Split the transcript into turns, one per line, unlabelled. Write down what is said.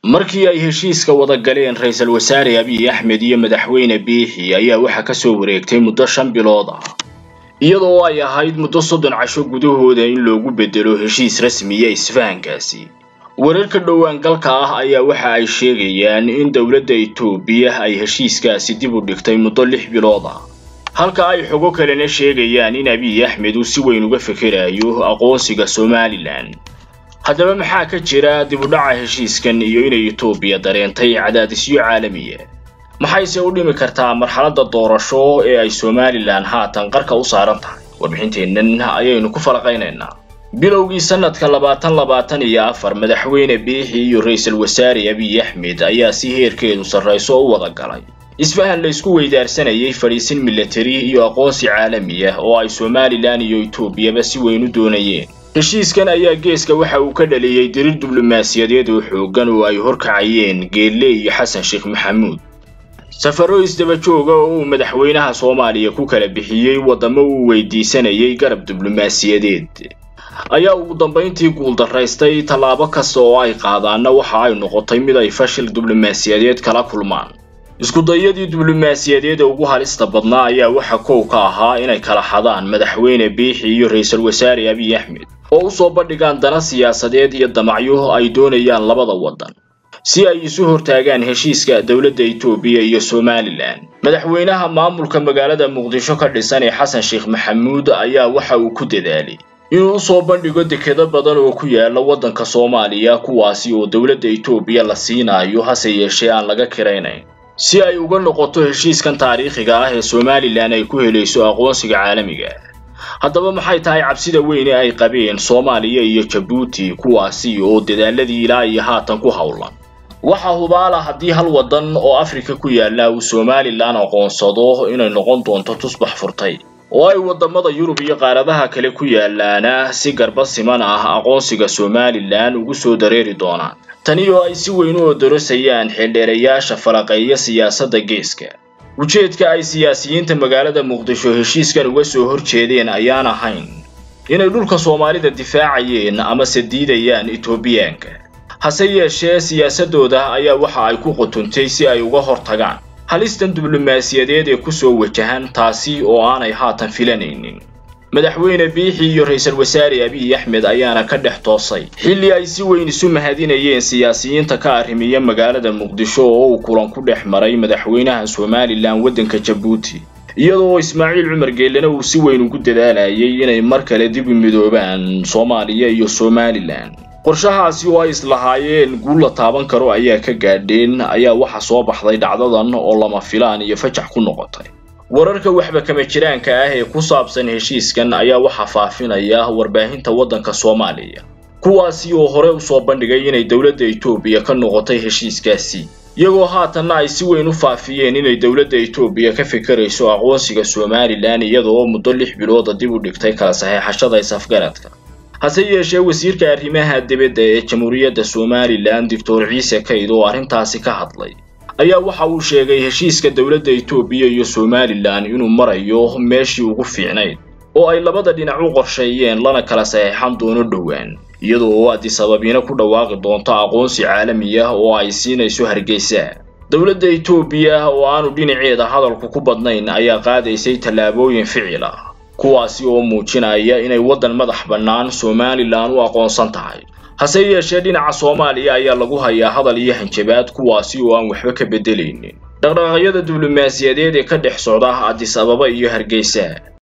markii ay heshiiska wada galeen ra-iisul wasaare abiy axmed iyo madaxweyne biixi ayaa waxaa kasoo wareegtay muddo shan bilood ah iyadoo ay ahayd muddo soddon casho gudahooda in loogu bedelo heshiis rasmiya isfahankaasi wararka dhowaangalka ah ayaa waxa ay sheegayaan in dowladda itoobiya ay heshiiskaasi dib u dhigtay muddo lix bilood ah halka ay xogo kalena sheegayaan in abiy axmed uu si weyn uga fikirayo aqoonsiga somalilan haddaba maxaa ka jira dib u dhaca heshiiskan iyo inay itoobiya dareentay cadaadisyo caalamiya maxayse u dhimi kartaa marxaladda doorasho ee ay somalilan haatan qarka u saaran tahay warbixinteennan ayaynu ku falaqaynaynaa bilowgii sanadka labaatan labaatan iyo afar madaxweyne biixi iyo ra-iisul wasaare abiy axmed ayaa si heerkeedu sarrayso u wada galay isfahan la isku weydaarsanayay fadhiisin milatari iyo aqoonsi caalami ah oo ay somalilan iyo itoobiyaba si weyn u doonayeen heshiiskan ayaa geeska waxa uu ka dhaliyey dirir diblomaasiyadeed oo xooggan oo ay horkacayeen geelle iyo xasan sheekh maxamuud safaro isdaba jooga oo uu madaxweynaha soomaaliya ku kala bixiyey waddamo uu weydiisanayay garab diblomaasiyadeed ayaa ugu dambayntii guuldaraystay tallaabo kasta oo ay qaadaanna waxa ay noqotay mid ay fashil diblomaasiyadeed kala kulmaan iskudayadii diblomaasiyadeed ee ugu halista badnaa ayaa waxa kow ka ahaa inay kala xadaan madaxweyne biixi iyo ra-iisul wasaare abiy axmed oo usoo bandhigaan dana siyaasadeed iyo damacyo ay doonayaan labada waddan si ay isu hortaagaan heshiiska dowladda itoobiya iyo somalilan madaxweynaha maamulka magaalada muqdisho ka dhisan ee xasan sheekh maxamuud ayaa waxa uu ku dadaalay inuu usoo bandhigo dekedo badan oo ku yaala waddanka soomaaliya kuwaasi oo dowladda itoobiya la siinayo hase yeeshee aan laga kiraynayn si ay uga noqoto heshiiskan taariikhiga ah ee somalilan ay ku helayso aqoonsiga caalamiga haddaba maxay tahay cabsida weyn ee ay qabeen soomaaliya iyo jabuuti kuwaasi oo dadaaladii ilaa iyo haatan ku howlan waxaa hubaala haddii hal waddan oo afrika ku yaalla uu somalilan aqoonsado inay noqon doonto tusbax furtay oo ay waddamada yurub iyo qaaradaha kale ku yaalaana si garba siman ah aqoonsiga somalilan ugu soo dareeri doonaan tani oo ay si weyn u odorosayaan xildheerayaasha falaqeeya siyaasadda geeska ujeedka ay siyaasiyiinta magaalada muqdisho heshiiskan uga soo horjeedeen ayaan ahayn inay dhulka soomaalida difaacayeen amase diidayaan itoobiyaanka hase yeeshee siyaasaddooda ayaa waxa ay ku qutuntay si ay uga hortagaan halistan diblomaasiyadeed ee kusoo wajahan taasi oo aanay haatan filanaynin madaxweyne biixi iyo ra-iisul wasaare abiy axmed ayaana ka dhex toosay xilli ay si weyn isu mahadinayeen siyaasiyiinta ka arrimiya magaalada muqdisho oo uu kulan ku dhex maray madaxweynaha somalilan waddanka jabuuti iyadoo ismaaciil cumar geellena uu si weyn ugu dadaalayay inay mar kale dib u midoobaan soomaaliya iyo somalilan qorshahaasi oo ay islahaayeen guul la taaban karo ayaa ka gaadheen ayaa waxa soo baxday dhacdadan oo lama filaan iyo fajax ku noqotay wararka waxba kama jiraanka ah ee ku saabsan heshiiskan ayaa waxaa faafinaya warbaahinta waddanka soomaaliya kuwaasi oo hore usoo bandhigay inay dowladda itoobiya ka noqotay heshiiskaasi iyagoo haatanna ay si weyn u faafiyeen inay dowladda itoobiya ka fikirayso aqoonsiga somalilan iyadoo muddo lix bilooda dib u dhigtay kala saxeexashada is-afgaradka hase yeeshee wasiirka arrimaha dibadda ee jamhuuriyadda somalilan doctor ciise kayd oo arrintaasi ka hadlay ayaa waxa uu sheegay heshiiska dowladda itoobiya iyo somalilan inuu marayo meeshii ugu fiicnayd oo ay labada dhinac u qorsheeyeen lana kala saxeexan doono dhowaan iyadoo adisababina ku dhawaaqi doonto aqoonsi caalami ah oo ay siinayso hargeysa dowladda itoobiya oo aanu dhinaceeda hadalku ku badnayn ayaa qaadaysay tallaabooyin ficil ah kuwaasi oo muujinaya inay waddan madax bannaan somalilan u aqoonsan tahay hase yeeshee dhinaca soomaaliya ayaa lagu hayaa hadal iyo hanjabaad kuwaasi oo aan waxba ka beddelaynin dhaqdhaqaaqyada diblomaasiyadeed ee ka dhex socda adis ababa iyo hargeysa